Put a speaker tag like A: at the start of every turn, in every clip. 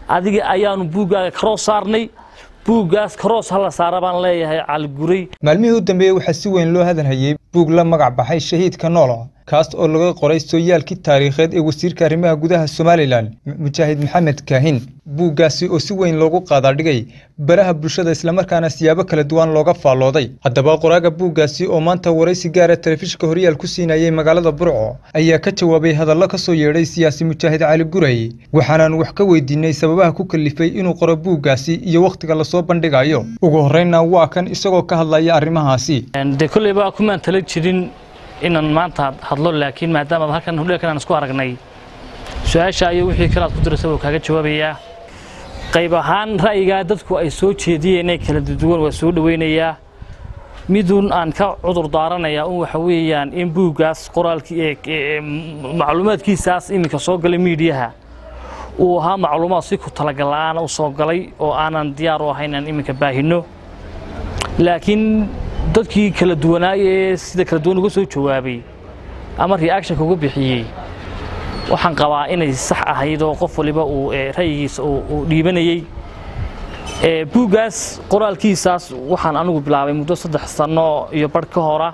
A: adiga ayaanu buuggaaga karoo saarnay buuggaas karoos hala saara baan leeyahay caliguray
B: maalmihii u dambeeyey waxaa si weyn loo hadalhayey buug la magac baxay shahiidka noola kaas oo laga qoray sooyaalkii taariikheed ee wasiirka arrimaha gudaha somalilan mujaahid maxamed kaahin buuggaasi oo si weyn loogu qaadaadhigay baraha bulshada islamarkaana siyaabo kala duwan looga faallooday haddaba qoraaga buuggaasi oo maanta waraysi gaara telefishinka horyaal ku siinayay magaalada burco ayaa ka jawaabay hadallo ka soo yeedhay siyaasi mujaahid cali guray waxaanaan wax ka weydiinay sababaha ku kalifay inuu qoro buuggaasi iyo wakhtiga lasoo bandhigayo ugu horreynna waa kan isagoo ka hadlaya arrimahaasi
A: dee kolleyba kumaan tala jirin inaan maanta hadlo laakiin maadaama halkan hudheelkan aan isku aragnay su-aasha iyo wixii kale aad ku diraysa wuu kaaga jawaabayaa qayb ahaan ra'yigaa dadku ay soo jeediyeen ee kala duwan waa soo dhowaynayaa midun aan ka cudur daaranayaa un waxa weeyaan in buuggaas qoraalkii macluumaadkiisaas iminka soo galay miidiyaha uu ahaa macluumaad si ku talagal la'aana u soo galay oo aanan diyaar u ahayn inaan iminka baahino laakiin dadkii kala duwanaay ee sida kala duwan uga soo jawaabay ama reactionka uga bixiyey waxaan qabaa inay sax ahayd oo qof waliba uu ra'yigiisa uu dhiibanayey buuggaas qoraalkiisaas waxaan anigu bilaabay muddo saddex sanno iyo barh ka hora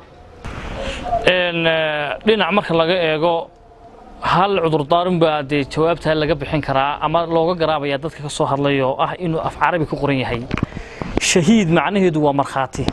A: dhinac marka laga eego hal cudurdaarin baa dee jawaabtaa laga bixin karaa ama looga garaabaya dadka ka soo hadlay oo ah inuu af carabi ku qoran yahay shahiid macnaheedu waa markhaati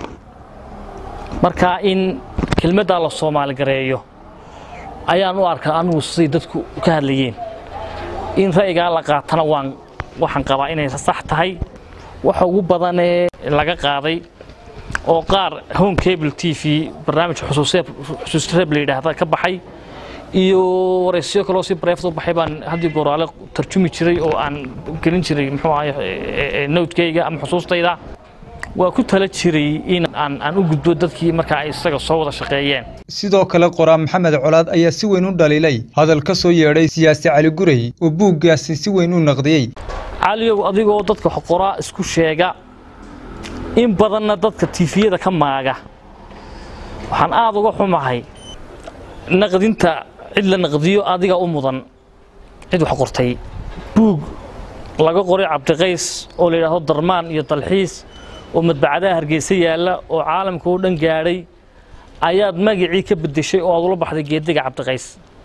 A: marka in kelmaddaa la soomaali gareeyo ayaan u arkaa anigu siday dadku ka hadlayeen in ra'yigaa la qaatana waan waxaan qabaa inay sax tahay waxa ugu badanee laga qaaday oo qaar home cable t v barnaamij xusuusreeb la yidhaahda ka baxay iyo waraysiyo kaloo si bareefad u baxay baan haddii gooraale tarjumi jiray oo aan gelin jiray muxuu ahay nowdkayga ama xusuustayda waa ku tala jiray in aan u gudbo dadkii markaa ay isaga soo wada shaqeeyeen
B: sidoo kale qoraa maxamed colaad ayaa si weyn u dhaliilay hadal ka soo yeedhay siyaasi cali guray oo buuggaasi si weyn u naqdiyey
A: caliyow adigoo dadka qoraa isku sheega in badanna dadka tiifiyada ka maaga waxaan aada uga xumahay naqdinta cid la naqdiyo adiga u mudan cid wax qortay buug laga qoray cabdiqays oo la yidhaahdo darmaan iyo dalxiis oo madbacadaha hargeysa yaalla oo caalamka oo dhan gaadhay ayaad magacii ka beddeshay oo aad ula baxday geediga cabdiqays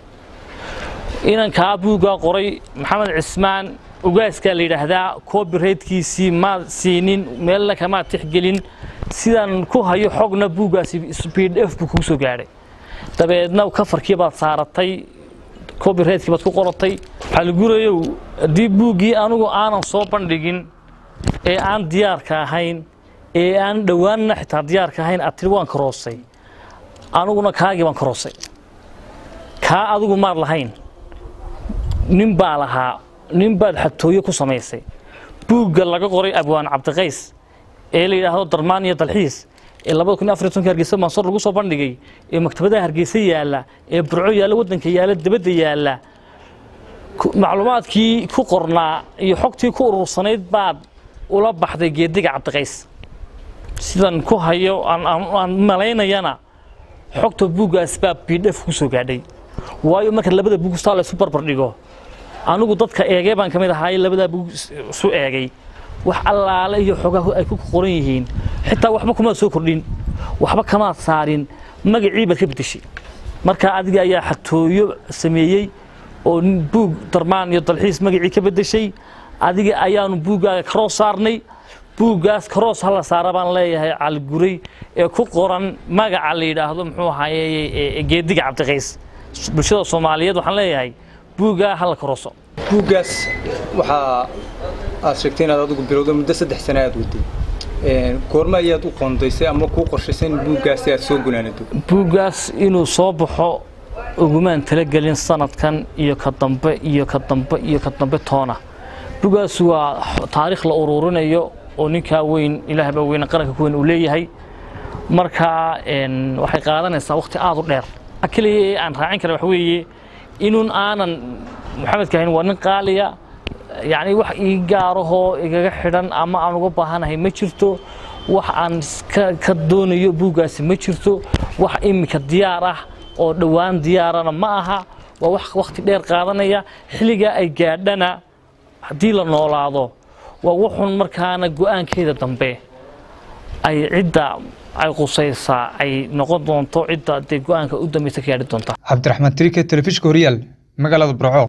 A: inankaa buuggaa qoray maxamed cismaan ugaaskaa la yidhaahdaa copyrightkiisii maad siinin meelna kamaad tixgelin sidaan ku hayo xogna buuggaasi speed f buu kugu soo gaadhay dabeedna kafarkii baad saaratay copyrightki baad ku qoratay xaligurayow haddii buuggii anigu aanan soo bandhigin ee aan diyaarka ahayn ee aan dhowaanna xitaa diyaarka ahayn aad tiri waan karoosay aniguna kaagii baan karoosay kaa adigu maad lahayn nin baa lahaa nin baad xatooyo ku samaysay buugga laga qoray abwaan cabdiqays ee la yidhaahdo darmaan iyo dalxiis ee labada kun afar tonka hargeysa mansor lagu soo bandhigay ee maktabadaha hargeysa yaalla ee burco yaalla waddanka yaalla dibadda yaalla macluumaadkii ku qornaa iyo xogtii ku urursanayd baad ula baxday geediga cabdiqays sidan ku hayo aan malaynayana xogta buuggaas baa bidhef ku soo gaadhay waayo marka labada buug staa la isu barbar dhigo anigu dadka eegee baan ka mid ahaay labadaa buug isu eegay wax allaale iyo xogaha ay ku qoran yihiin xitaa waxba kumaad soo kordhin waxba kamaad saarin magacii baad ka beddeshay marka adiga ayaa xatooyo sameeyey oo buug darmaan iyo dalxiis magacii ka beddeshay adiga ayaanu buuggaaga karoo saarnay buuggaas karoos hala saara baan leeyahay caliguray ee ku qoran magaca la yidhaahdo muxuu ahaye geediga cabdiqays bulshada soomaaliyeed waxaan leeyahay buuggaa hala karooso
B: buuggaas waxaa aad sheegtay inaad adigu bilowda muddo saddex sane aad waday goorma ayaad u qoondaysay ama kuu qorshaysay in buuggaasi aad soo gunaanado
A: buuggaas inuu soo baxo ugumaan talagelin sanadkan iyo ka dambe iyo ka dambe iyo ka dambe toona buuggaas waa taariikh la ururinayo oo ninkaa weyn ilaah baa weyne qaranka ku weyn uu leeyahay marka waxay qaadanaysaa waqti aada u dheer keliya ee aan raacin kara waxa weeye inuun aanan maxamed kahin waa nin qaaliya yacni wax ii gaarahoo igaga xidhan ama aan uga baahanahay ma jirto wax aan ka doonayo buuggaasi ma jirto wax iminka diyaar ah oo dhowaan diyaarana ma aha waa wax waqti dheer qaadanaya xilligaa ay gaadhana haddii la noolaado waa wuxun markaana go-aankeeda dambe ay cidda ay qusaysaa ay noqon doonto cidda dee go-aanka u dambeysa ka gaadhi doonta
B: cabdiraxmaan trike telefishka horyaal magaalada burco